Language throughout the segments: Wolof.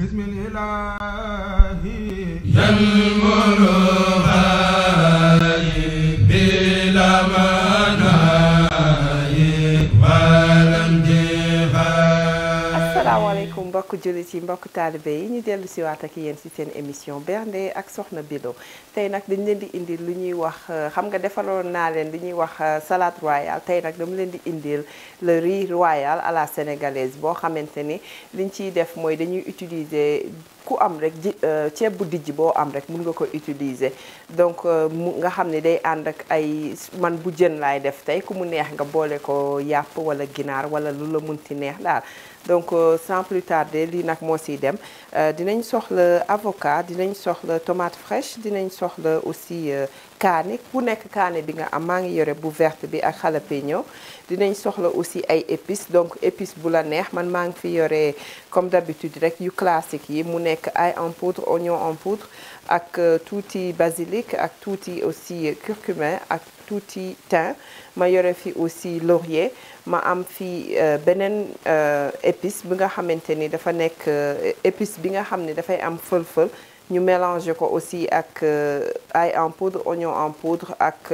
asalaamaaleykum mbokk jullit yi mbokk taalibe yi ñu dellu si waat ak yéen si seen émission bernde ak soxna Bilo tey nag dañ leen di indil lu ñuy wax xam nga defaloon naa leen li ñuy wax salade royale tey nag dama leen di indil le riz royal à la sénégalaise boo xamante ni liñ ciy def mooy dañuy utiliser ku am rek ji ceeb bu dijj boo am rek mun nga ko utiliser donc mu nga xam ne day ànd ak ay man bu jën laay def tey ku mu neex nga boole ko yàpp wala ginaar wala lu la munti neex daal donc sans plus tarder lii nag moo siy dem dinañ soxla avocat dinañ soxla tomate fraîche dinañ soxla aussi kaani bu nekk kaani bi nga am maa ngi yore bu verte bi ak jalapeno dinañ soxla aussi ay épices donc épices bu la neex man maa ngi fi yore comme d'habitude rek yu classique yi mu nekk ail en poudre oignon en poudre ak tuuti basilic ak tuuti aussi curcumin ak tuuti thym ma yore fi aussi laurier ma am fi beneen épice bi nga xamante ni dafa nekk épice bi nga xam ne dafay am fël-fël ñu mélanger ko aussi ak ail en poudre oignon en poudre ak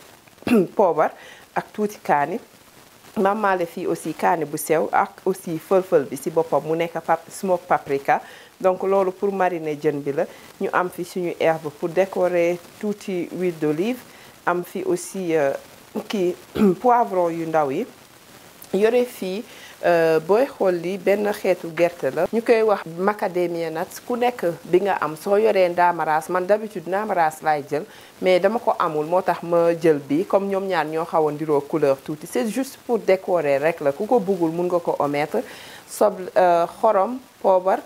poobar ak tuuti kaani mamaale fii aussi kaani bu sew ak aussi fël-fël bi ci boppam mu nekk pap smoke paprika donc loolu pour mariner jën bi la ñu am fi suñu herbe pour décorer tuuti huile d'olive am fi aussi kii poivron yu ndaw yi yore fii booy xool li benn xeetu gerte la ñu koy wax macadamia nuts ku nekk bi nga am soo yoree ndaamaraas man d'habitude ndaamaraas laay jël mais dama ko amul moo tax ma jël bi comme ñoom ñaar ñoo xaw a ndiroo couleur tuuti c'est juste pour décorer rek la ku ko bëggul mun nga ko omettre soble xorom poobar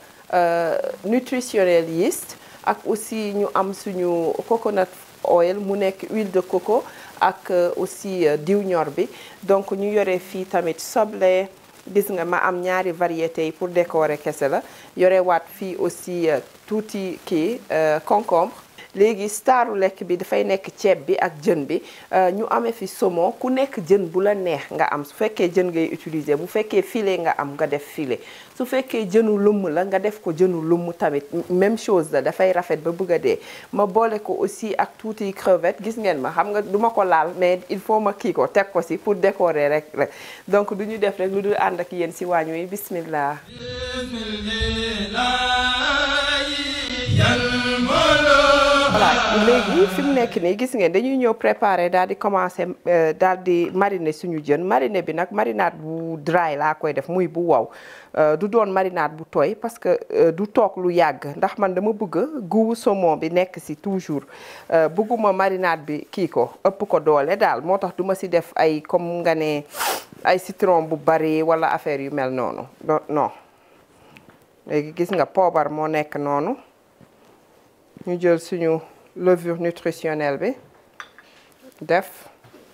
nutritionnel yeast ak aussi ñu am suñu coconut oil mu nekk huile de coco ak aussi diw ñor bi donc ñu yore fii tamit soble gis nga ma am ñaari variétés yi pour décorer kese la yore waat fii aussi tuuti kii concombre léegi staru lekk bi dafay nekk ceeb bi ak jën bi ñu amee fi saumon ku nekk jën bu la neex nga am su fekkee jën ngay utiliser bu fekkee filet nga am nga def filet su fekkee jënu lumm la nga def ko jënu lumm tamit même chose la dafay rafet ba bëgg a dee ma boole ko aussi ak tuuti crevette gis ngeen ma xam nga duma ko laal mais il faut ma kii ko teg ko si pour décorer rek rek donc du ñu def rek lu dul ànd ak yéen si waañ wi bismillah voilà léegi fi mu nekk nii gis ngeen dañuy ñëw préparer daal di commencer daal di mariner suñu jën mariner bi nag marinade bu dry laa koy def muy bu wow du doon marinade bu tooy parce que du toog lu yàgg ndax man dama bëgg guwu saumon bi nekk ci toujours bëgguma marinade bi kii ko ëpp ko doole daal moo tax duma ci def ay comme nga ne ay citron bu bari walla affaire yu mel noonu non léegi gis nga poobar moo nekk noonu ñu jël suñu levure nutritionnelle bi def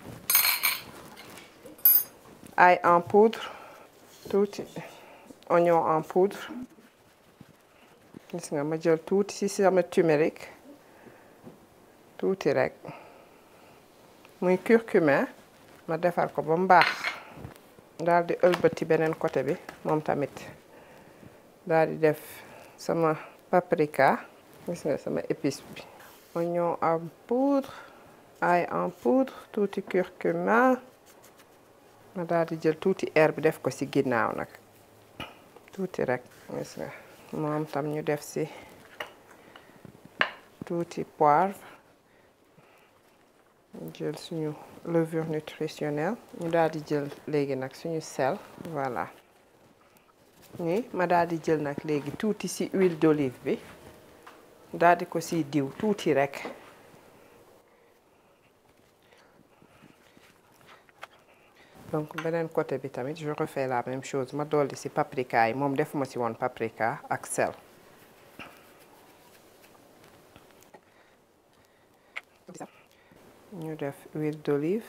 ail en poudre tuuti oignon en poudre gis nga ma jël tuuti ci sama turmeric tuuti rek muy curcumin ma defar ko ba mu baax daal di ëlbati beneen côté bi moom tamit daal di def sama paprika gis nga sama épice bi oignon en poudre ail en poudre tuuti curcuma ma daal di jël tuuti herbe def ko ci ginnaaw nag tuuti rek gis nga moom tam ñu def ci tuuti poivre ñu jël suñu levure nutritionnelle ñu daal di jël léegi nag suñu sel voilà ni ma daal di jël nag léegi tuuti ci huile d'olive bi daal di ko ci diw tuuti rek donc beneen côté bi tamit je refais la même chose ma dolli ci paprika yi moom defuma ci woon paprika ak sel ñu def huile d'olive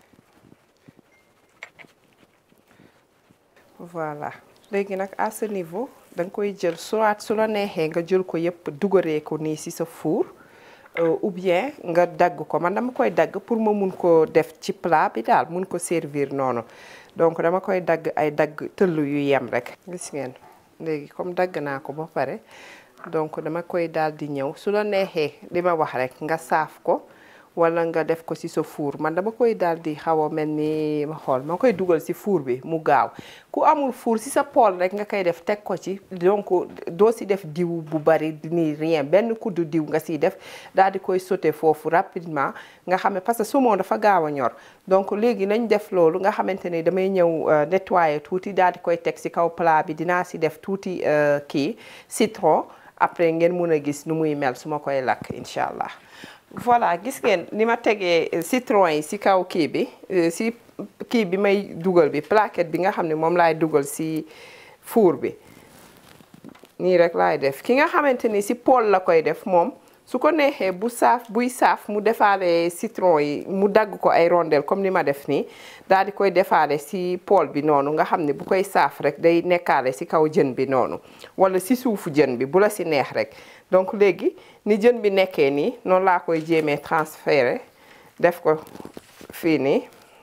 voilà léegi nag à ce niveau da nga koy jël soit su la neexee nga jël ko yépp dugaree ko nii ci sa four ou bien nga dagg ko man dama koy dagg pour ma mun ko def ci plat bi daal mun ko servir noonu donc dama koy dagg ay dagg tëll yu yem rek gis ngeen léegi comme dagg naa ko ba pare donc dama koy daal di ñëw su la neexee li ma wax rek nga saaf ko wala nga def ko ci sa four man dama koy daal di xaw a mel ni ma xool ma koy dugal ci four bi mu gaaw ku amul four ci sa poêle rek nga koy def teg ko ci donc doo ci def diw bu bari ni rien benn kuddu diw nga ciy def daal di koy sauté foofu rapidement nga xam ne parce que saumon dafa gaaw a ñor donc léegi nañ def loolu nga xamante ne damay ñëw nettoyer tuuti daal di koy teg ci kaw plat bi dinaa ci def tuuti kii citron après ngeen mun a gis nu muy mel su ma koy lakk incha allah. voilà gis ngeen ni ma tegee citron yi ci kaw kii bi ci kii bi may dugal bi plaquette bi nga xam ne moom laay dugal ci four bi nii rek laay def ki nga xamante ni ci poêle la koy def moom su ko neexee bu saaf buy saaf mu defaale citron yi mu dagg ko ay rondelles comme ni ma def nii daal di koy defaale ci poêle bi noonu nga xam ne bu koy saaf rek day nekkaale ci kaw jën bi noonu walla ci suufu jën bi bu la ci neex rek donc léegi ni jën bi nekkee nii noonu laa koy jéemee transférer def ko fii nii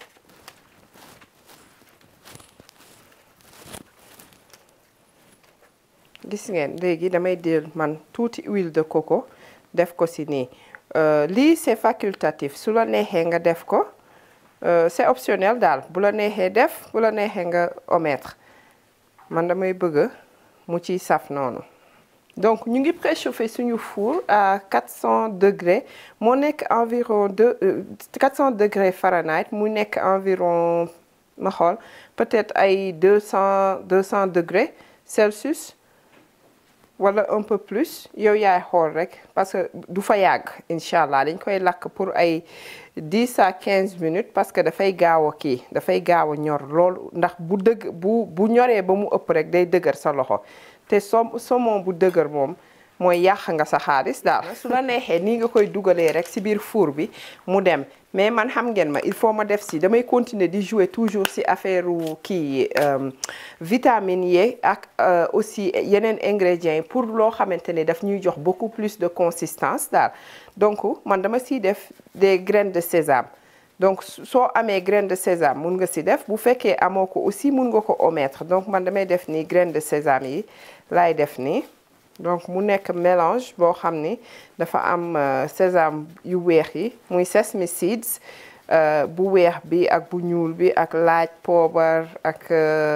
gis ngeen léegi damay jël man tuuti huile de coco def ko ci nii lii c'est facultatif su la neexee nga def ko c'est optionnel daal bu la neexee def bu la neexee nga omettre man damay bëgg mu ciy saf noonu donc ñu ngi préchauffer suñu four à 400 degrés moo nekk environ de 400 degrés Fahrenheit mu nekk environ ma xool peut-être ay 200 200 degrés Celsius wala un peu plus yow yaay xool rek parce que du fa yàgg incha allah dañ koy lakk pour ay 10 à 15 minutes parce que dafay gaaw a kii dafay gaaw a ñor loolu ndax bu dëgg bu bu ñoree ba mu ëpp rek day dëgër sa loxo te som saumon bu dëgër moom mooy yàq nga sa xaalis daal su la neexee nii nga koy dugalee rek ci biir four bi mu dem mais man xam ngeen ma il faut ma def ci damay continuer di jouer toujours ci affaire kii vitamines yi ak aussi yeneen ingrédients yi pour loo xamante ne daf ñuy jox beaucoup plus de consistance daal donc man dama ciy def des graines de sésame donc soo amee graine de sésame mun nga ci def bu fekkee amoo ko aussi mun nga ko omettre donc man damay def nii graine de sésame yi laay def nii donc mu nekk mélange boo xam ni dafa am sésame yu weex yi muy sesame seeds bu weex bi ak bu ñuul bi ak laaj poobar ak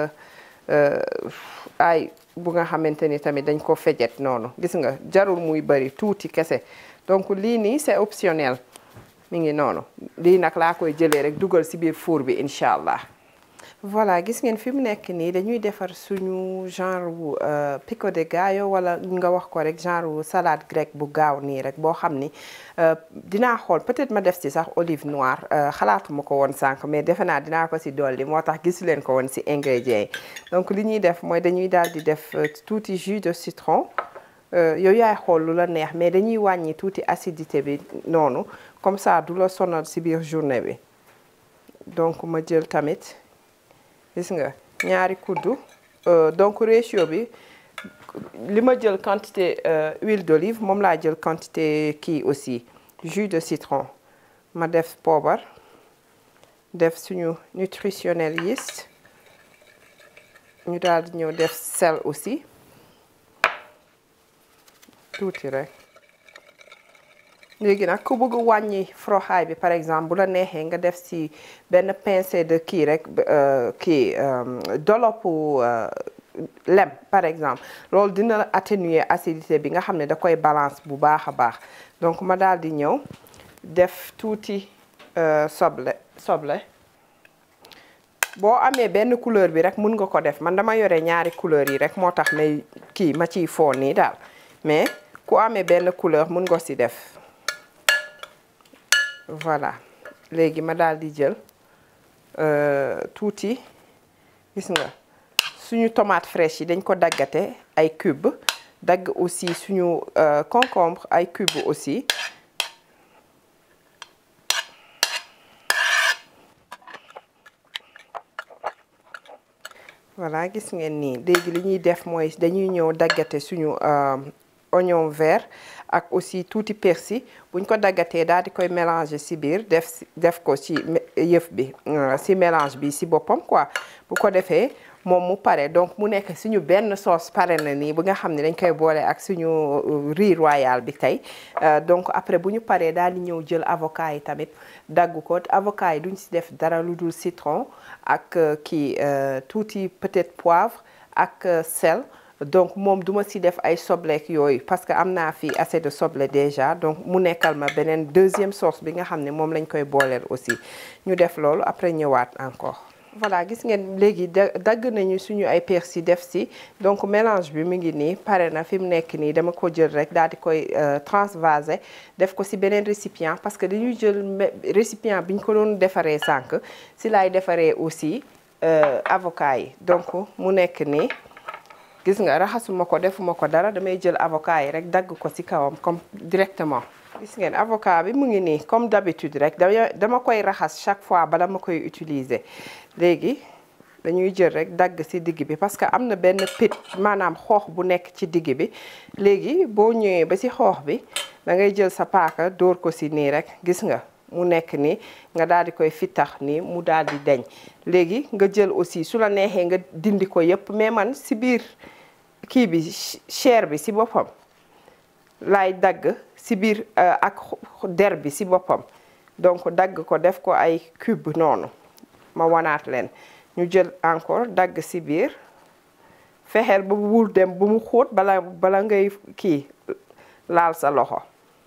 ay bu nga xamante ni tamit dañ ko fejet noonu gis nga jarul muy bari tuuti kese donc lii nii c'est optionnel mi ngi noonu lii nag laa koy jëlee rek dugal ci biir four bi incha allah voilà gis ngeen fi mu nekk nii dañuy defar suñu genre wu pico de gallo wala nga wax ko rek genre wu salade grecque bu gaaw nii rek boo xam ni dinaa xool peut-être ma def ci sax olive noire xalaatuma ko woon sànq mais defe naa dinaa ko ci dolli moo tax gisu leen ko woon ci ingrédients yi donc li ñuy def mooy dañuy daal di def tuuti jus de citron yow yaay xool lu la neex mais dañuy wàññi tuuti acidité bi noonu comme ça du la sonal ci biir journée bi donc ma jël tamit gis nga ñaari kuddu donc ratio bi li ma jël quantité huile d'olive moom laa jël quantité kii aussi jus de citron ma def poobar def suñu nutritionnel yeast ñu daal di ñëw def sel aussi tuuti rek léegi nag ku bëgg wàññi froxaay bi par exemple bu la neexee nga def ci benn pincée de kii rek kii dolopu lem par exemple loolu dina atténuer acidité bi nga xam ne da koy balance bu baax a baax donc ma daal di ñëw def tuuti soble soble boo amee benn couleur bi rek mun nga ko def man dama yore ñaari couleur yi rek moo tax may kii ma ciy foo nii daal mais ku amee benn couleur mun nga ci def voilà léegi ma daal di jël tuuti gis nga suñu tomate fraîche yi dañ ko daggate ay cube dagg aussi suñu concombre ay cube aussi voilà gis ngeen nii léegi li ñuy def mooy dañuy ñëw daggate suñu oignon vert ak aussi tuuti persil buñ ko daggatee daal di koy mélanger ci biir def def ko ci yëf bi ci mélange bi ci boppam quoi bu ko defee moom mu pare donc mu nekk suñu benn sauce pare na nii bu nga xam ne dañ koy boole ak suñu riz royal bi tey donc après bu ñu paree daal di ñëw jël avocat yi tamit dagg ko avocat yi duñ si def dara lu dul citron ak kii tuuti peut-être poivre ak sel donc moom duma si def ay sobleek yooyu parce que am naa fi assez de soble déjà donc mu nekkal ma beneen deuxième sauce bi nga xam ne moom lañ koy booleel aussi ñu def loolu après ñëwaat encore voilà gis ngeen léegi dagg nañu suñu ay persil def si donc mélange bi mu ngi nii pare na fi mu nekk nii dama ko jël rek daal di koy transvaser def ko si beneen récipient parce que dañuy jël récipient bi ñu ko doon defaree sànq si laay defaree aussi avocat yi donc mu nekk nii gis nga raxasuma ko defuma ko dara damay jël avocat yi rek dagg ko ci kawam comme directement gis ngeen avocat bi mu ngi nii comme d'habitude rek dama koy raxas chaque fois bala ma koy utiliser léegi dañuy jël rek dagg ci digg bi parce que am na benn pit maanaam xoox bu nekk ci digg bi léegi boo ñëwee ba ci xoox bi da ngay jël sa paaka dóor ko ci nii rek gis nga mu nekk nii nga daal di koy fittax nii mu daal di deñ léegi nga jël aussi su la neexee nga dindi ko yépp mais man ci biir kii bi chair bi ci boppam laay dagg ci biir ak der bi ci boppam donc dagg ko def ko ay cube noonu ma wanaat leen ñu jël encore dagg ci biir fexeel ba wul dem bu mu xóot bala bala ngay kii laal sa loxo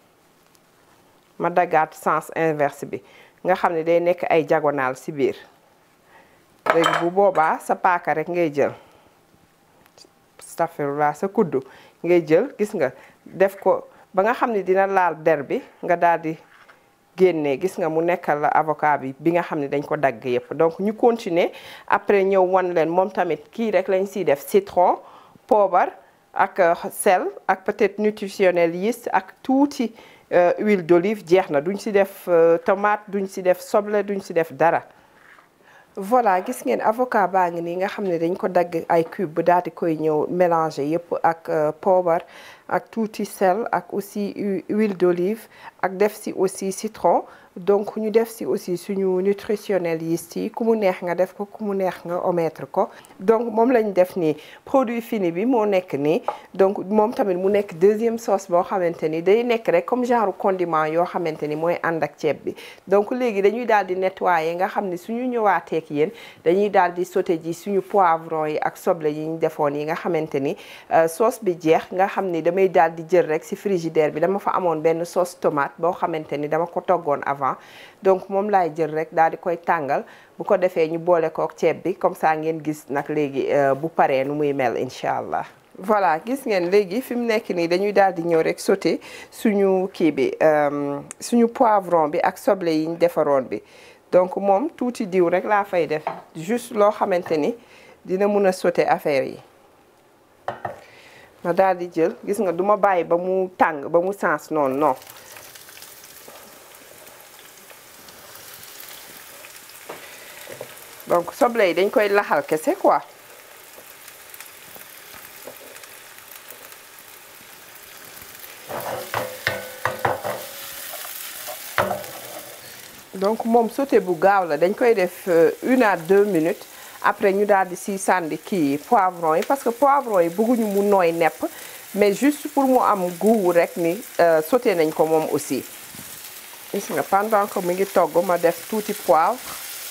ma daggaat sens inverse bi nga xam ne day nekk ay diagonale ci biir léegi bu boobaa sa paaka rek ngay jël astafirullah sa kuddu ngay jël gis nga def ko ba nga xam ne dina laal der bi nga daal di génnee gis nga mu nekkal la avocat bi bi nga xam ne dañ ko dagg yépp donc ñu continuer après ñëw wan leen moom tamit kii rek lañ siy def citron poobar ak sel ak peut-être nutritionnel yeast ak tuuti huile d'olive jeex na duñ si def tomate duñ si def soble duñ si def dara voilà gis ngeen avocat baa ngi nii nga xam ne dañ ko dagg ay cube daal di koy ñëw mélanger yépp ak poobar ak tuuti sel ak aussi huile d'olive ak def si aussi citron donc ñu def si aussi suñu nutritionnel yeast yi ku mu neex nga def ko ku mu neex nga omettre ko donc moom lañ def nii produit fini bi moo nekk nii donc moom tamit mu nekk deuxième sauce boo xamante ni day nekk rek comme genre condiment yoo xamante ni mooy ànd ak ceeb bi donc léegi dañuy daal di nettoyer nga xam ne suñu ñëwaatee ak yéen dañuy daal di sauté ji suñu poivron yi ak soble yi ñu defoon yi nga xamante ni sauce bi jeex nga xam ni damay daal di jël rek ci frigidaire bi dama fa amoon benn sauce tomate boo xamante ni dama ko toggoon avant donc moom laay jël rek daal di koy tàngal bu ko defee ñu boole kook ceeb bi comme ça ngeen gis nag léegi bu paree nu muy mel incha allah. voilà gis ngeen léegi fi mu nekk nii dañuy daal di ñëw rek sauté suñu kii bi suñu poivron bi ak soble yi ñu defaroon bi donc moom tuuti diw rek laa fay def juste loo xamante ni dina mun a sauté affaire yi. ma daal di jël gis nga duma bàyyi ba mu tàng ba mu sens noonu non. donc soble yi dañ koy laxal kese quoi donc moom sauté bu gaaw la dañ koy def une à deux minutes après ñu daal di si sànni kii poivron yi parce que poivron yi bëgguñu mu nooy nepp mais juste pour mu am goût rek ni sauté nañ ko moom aussi gis nga pendant que mi ngi togg ma def tuuti poivre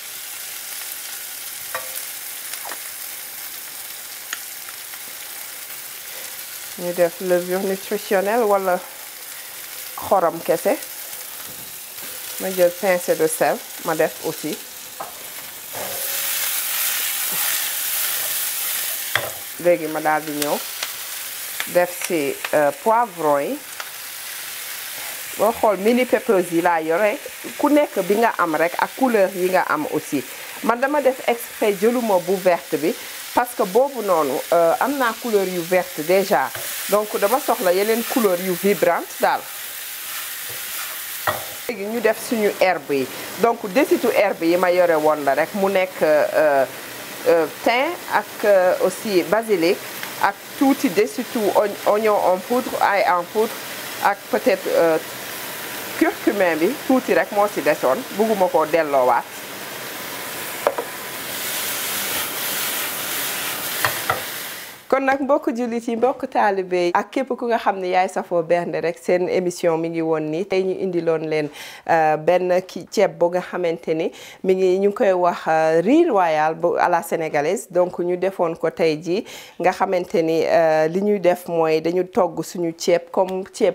ñu def levure nutritionnelle wala xorom kese ma jël pincée de sel ma def aussi léegi ma daal di ñëw def ci poivron yi boo xool mini peppers yi laa yore ku nekk bi nga am rek ak couleur yi nga am aussi man dama def exprès jëluma bu verte bi parce que boobu noonu am naa couleur yu verte déjà donc dama soxla yeneen couleur yu vibrante daal léegi ñu def suñu herbe yi donc desitu herbe yi ma yore woon la rek mu nekk thym ak aussi basilic ak tuuti desitu oignon en poudre ail en poudre ak peut-être curcumin bi tuuti rek moo ci desoon bugguma koo delloowaat kon nag mbokk jullit yi mbokk taalibe yi ak képp ku nga xam ne yaay safoo bernde rek seen émission mi ngi woon nii tey ñu indiloon leen benn ki ceeb bu nga xamante ni mi ngi ñu ngi koy wax riz royal bu à la sénégalaise donc ñu defoon ko tey jii nga xamante ni li ñuy def mooy dañu togg suñu ceeb comme ceeb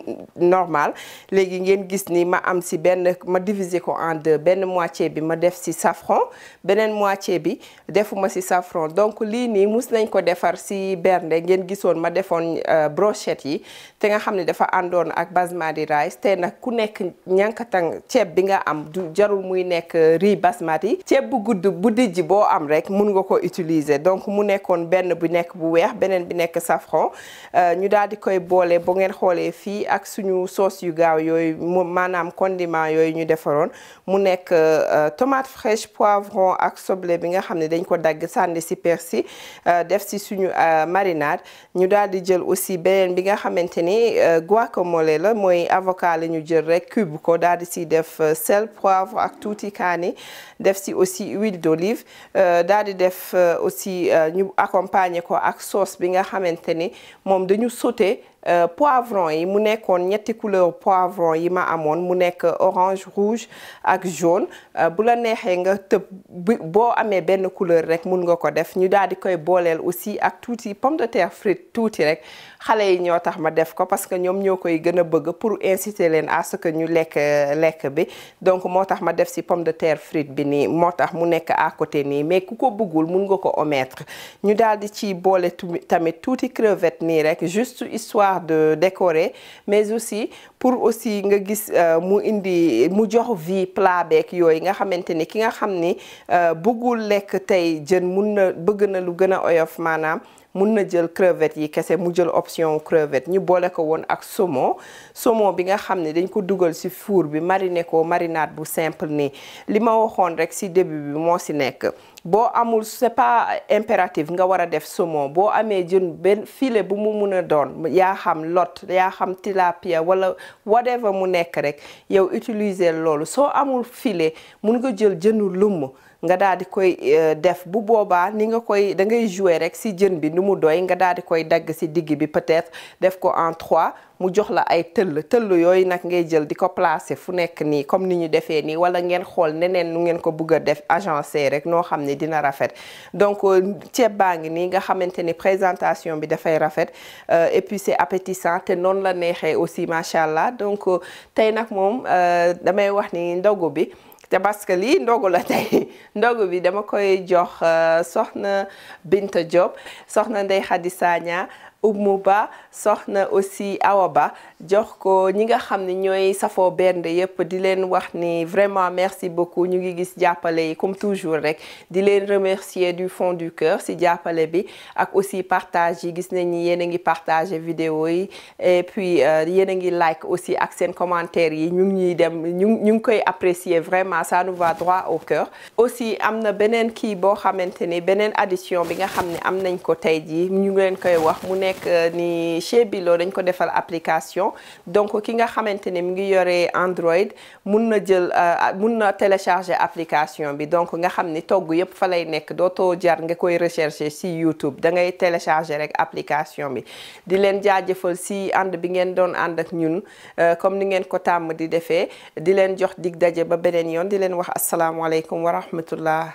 normal léegi ngeen gis ni ma am si benn ma diviser ko en deux benn moitié bi ma def si safran beneen moitié bi defuma si safran donc lii nii mus nañ ko defar si bernde ngeen gisoon ma defoon brochette yi te nga xam ne dafa àndoon ak basmati rice te nag ku nekk ñankatang ceeb bi nga am du jarul muy nekk riz basmati ceeb bu gudd bu dijj boo am rek mun nga ko utiliser donc mu nekkoon benn bu nekk bu weex beneen bi nekk safran ñu daal di koy boole bu ngeen xoolee fii ak suñu sauce yu gaaw yooyu mu maanaam condiment yooyu ñu defaroon mu nekk tomate fraîche poivron ak soble bi nga xam ne dañ ko dagg sànni si persil def si suñu marinade ñu daal di jël aussi beneen bi nga xamante ni guacamole la mooy avocat la ñu jël rek cube ko daal di si def sel poivre ak tuuti kaani def si aussi huile d'olive daal di def aussi ñu accompagner ko ak sauce bi nga xamante ni moom dañu sauté poivron yi mu nekkoon ñetti couleur poivron yi ma amoon mu nekk orange rouge ak jaune bu la neexee nga tëb boo amee benn couleur rek mun nga ko def ñu daal di koy booleel aussi ak tuuti pomme de terre frite tuuti rek xale yi ñoo tax ma def ko parce que ñoom ñoo koy gën a bëgg pour inciter leen à ce que ñu lekk lekk bi donc moo tax ma def si pomme de terre frite bi nii moo tax mu nekk à côté nii mais ku ko bëggul mun nga ko omettre ñu daal di ci boole tamit tuuti crevette nii rek juste histoire de décorer mais aussi pour aussi nga gis mu indi mu jox vie plat beeg yooyu nga xamante ni ki nga xam ni bëggul lekk tey jën mun na bëgg na lu gën a oyof maanaam mun na jël crevette yi kese mu jël option crevette ñu boole ko woon ak saumon saumon bi nga xam ne dañ ko dugal ci four bi mariner ko marinade bu simple nii li ma waxoon rek ci début bi moo ci nekk boo amul c'est pas impératif nga war a def saumon boo amee jën benn filet bu mu mun a doon yaa xam lot yaa xam tilapia wala whatever mu nekk rek yow utiliser loolu soo amul filet mun nga jël jënu lumm nga daal di koy def bu boobaa ni nga koy da ngay jouer rek ci jën bi nu mu doy nga daal di koy dagg ci digg bi peut-être def ko en trois mu jox la ay tëll tëll yooyu nag ngay jël di ko placer fu nekk nii comme ni ñu defee nii wala ngeen xool neneen nu ngeen ko bëgg a def agencé rek noo xam ne dina rafet donc ceeb baa ngi nii nga xamante ni présentation bi dafay rafet et puis c'est appétissant te noonu la neexee aussi macha allah donc tey nag moom damay wax ni ndogu bi te parce que lii ndogu la tey ndogu bi dama koy jox soxna Binta Diop soxna Ndey Khady Sagna Oumou Ba soxna aussi Awa Ba jox ko ñi nga xam ne ñooy safoo bernde yëpp di leen wax ni vraiment merci beaucoup ñu ngi gis jàppale yi comme toujours rek di leen remercier du fond du cœur si jàppale bi ak aussi partage yi gis nañ ni yéen a ngi partager vidéo yi et puis yéen a ngi like aussi ak seen commentaire yi ñu ngi ñuy dem ñu ñu ngi koy apprécier vraiment ça nous va droit au cœur aussi am na beneen kii boo xamante ni beneen addition bi nga xam ne am nañ ko tey jii ñu ngi leen koy wax mu nekk ni chez Bilo dañ ko defal application donc ki nga xamante ne mi ngi yore Android mun na jël mun na télécharger application bi donc nga xam ni togg yëpp fa lay nekk dootoo jar nga koy rechercher si YouTube da ngay télécharger rek application bi di leen jaajëfal si ànd bi ngeen doon ànd ak ñun comme ni ngeen ko tàmm di defee di leen jox dig daje ba beneen yoon di leen wax asalaamualeykum wa rahmatullah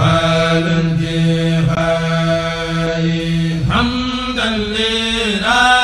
حمدا لله